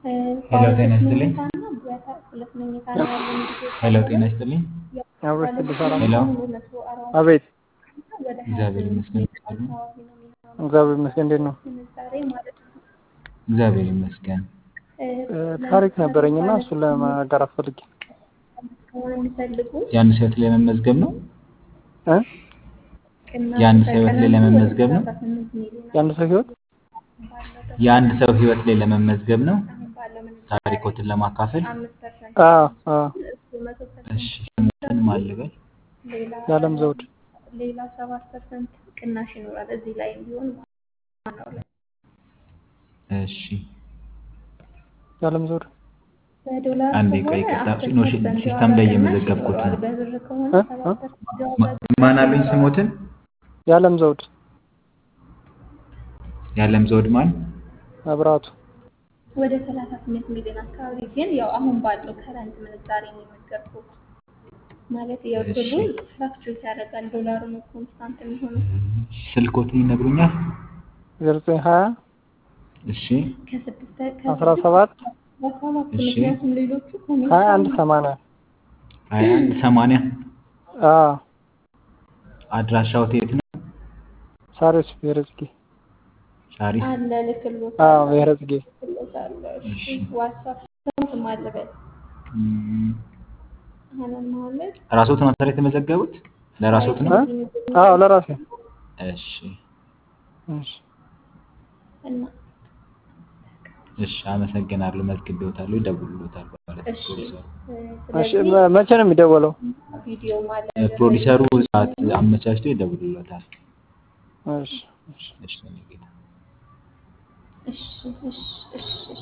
ሄሎ ጤና ይስጥልኝ። መኝታና ሁለት መኝታ ነው ያለን ልጆች ሄሎ ጤና ይስጥልኝ። አብሮች ስድስት ሰላም ሄሎ መቶ አርባ አቤት ወደ ሀያ እግዚአብሔር ይመስገን። አካባቢ ነው የሚሆነው እግዚአብሔር ይመስገን። እንዴት ነው? ምንዛሬ ማለት ነው። እግዚአብሔር ይመስገን። እ፣ እ፣ ታሪክ ነበረኝና እሱን ለማጋራት ፈልጌ የሚፈልጉ የአንድ ሰው ህይወት ላይ ለመመዝገብ ነው። እ? ቅናሽ የአንድ ሰው ህይወት ላይ በቀናቱ ለመመዝገብ ነው። ወደ 18 ሚሊዮን የአንድ ሰው ህይወት የአንድ ሰው ህይወት ላይ ለመመዝገብ ነው። አሁን ባለው ምንዛሬ ታሪኮትን ለማካፈል። አምስት ፐርሰንት አዎ አዎ እሱ መቶ ፐርሰንት እሺ ስሙትን ማልበል ሌላ የዓለም ዘውድ ሌላ ሰባት ፐርሰንት ቅናሽ ይኖራል እዚህ ላይ ቢሆን ማለት ነው። እሺ የዓለም ዘውድ በዶላር አንዴ ቆይ ከሆነ ይቅርታ፣ አስር ኖ ፐርሰንት ሲስተም ላይ የዋጋ ቅናሽ እየመዘገብኩት ይኖረዋል። ነው። በብር ከሆነ እ? ሰባት እ? ፐርሰንት የዋጋ ማን አሉኝ ስሞትን? የዓለም ዘውድ የዓለም ዘውድ ማን? መብራቱ ወደ ሰላሳ ስምንት ሚሊዮን አካባቢ ግን ያው አሁን ባለው ከረንት ምንዛሬ ነው የነገርኩት። ማለት ያው እሺ። ብሩ ፍላክቹዌት ያደርጋል። ዶላሩ ነው ኮንስታንት የሚሆነው ስልኮትን ይነግሩኛል? ዘጠኝ ሀያ እሺ ከስድስት አስራ ሰባት በሰባት እሺ። ምክንያቱም ሌሎቹ ሀያ አንድ ሰማንያ ሀያ አንድ ሰማንያ አዎ አድራሻው የት ነው? ሳሪስ ብሔረ ጽጌ ሻሪስ አለ ልክሎት አዎ ብሔረ ጽጌ ልክሎት አለ። እሺ እሺ። ዋትሳፕ ስንት ማለበት እም፣ አሁን ማለት ራስዎት ነው ታዲያ የተመዘገቡት? ለራስዎት ነው? እ? አዎ ለራሴ እሺ እሺ እና እሺ አመሰግናለሁ። መዝግቤዎታለሁ። ይደውሉልዎታል ማለት ነው እሺ ፕሮዲሰሩ። እሺ ስለዚህ መ- መቼ ነው የሚደወለው? ቪዲዮ ማለት እ፣ ፕሮዲሰሩ ሰዓት አመቻችቶ ይደውሉልዎታል። እሺ እሺ እሺ እኔ ጌታ እሺ እሺ እሺ